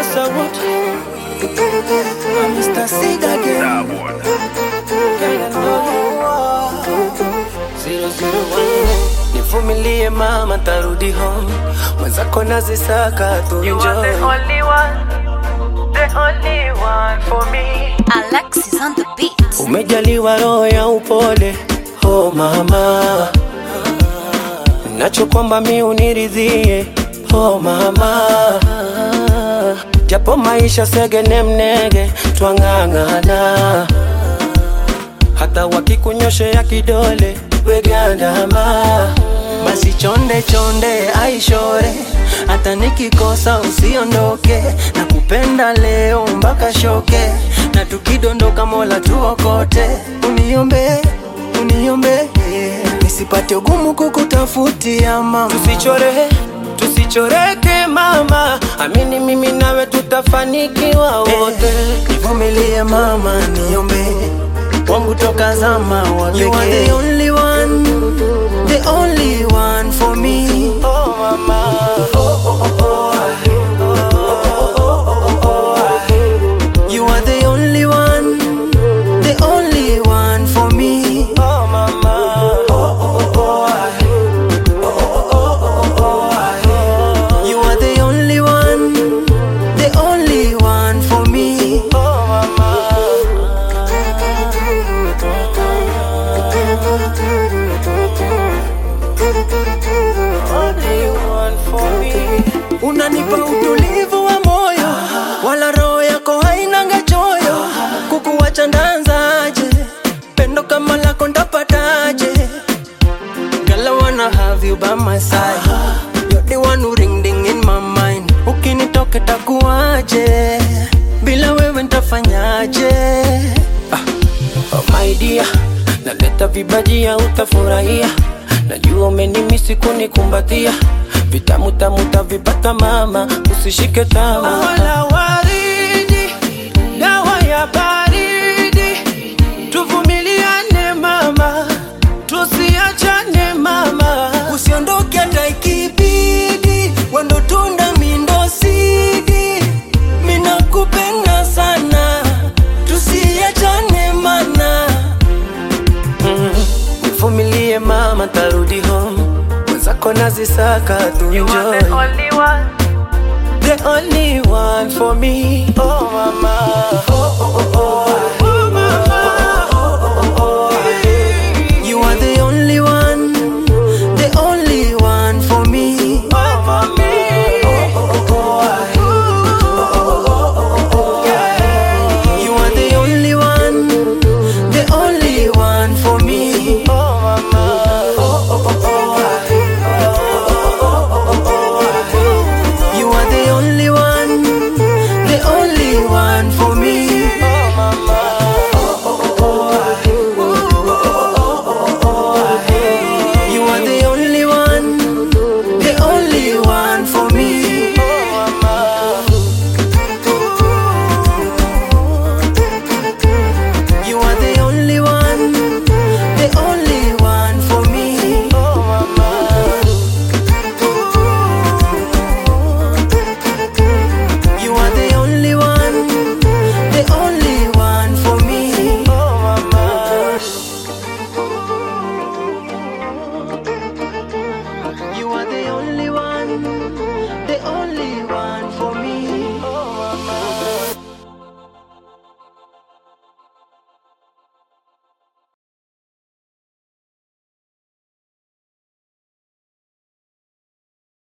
Masawood. I'm Mr. Sig again. Girl, I know you. Zero, zero, one. Nivumilie mama, tarudi home. Mwenzako nazisaka tu You are the enjoy. only one, the only one for me. Alexis on the beat. Umejaliwa roho ya upole, oh mama, nacho kwamba mi uniridhie, oh mama, japo maisha segene mnege, twang'ang'ana, hata wakikunyoshea kidole wegandama, basi chonde chonde aishore, hata nikikosa usiondoke, na kupenda leo mpaka shoke, na tukidondoka Mola tuokote, uniombe uniombe nisipate ugumu kukutafutia mama, tusichore tusichoreke mama, amini mimi nawe tutafanikiwa wote. Nivumilie mama, niombe wangu toka zama wa pekee. You are the only one, the only one for me. Oh mama, oh oh oh oh. You are the only one, the only one for me. Oh mama, oh oh oh. You are the only one, the only one for me. Oh Unanipa utulivu wa moyo, wala roho yako hainanga choyo. Kukuwacha ndanzaje? Pendo kama lako ndapataje? Girl, I wanna have you by my side. You're the one who ring ding in my mind. Ukinitoka takuaje? Bila wewe ntafanyaje? Ah. Oh my dear, naleta vibajia utafurahia. Najua umenimisi kunikumbatia, vitamu tamu tavipata mama, usishike tama. Wala waridi, dawa ya baridi, tuvumiliane mama, tusiachane mama, usiondoke hata ikibidi, wendo tunda mindo sidi, minakupenda sana, tusiachane mana Nivumilie mama, tarudi home. Mwenzako nazisaka tu You are the enjoy. only one, The only one for me. Oh mama, oh oh oh oh.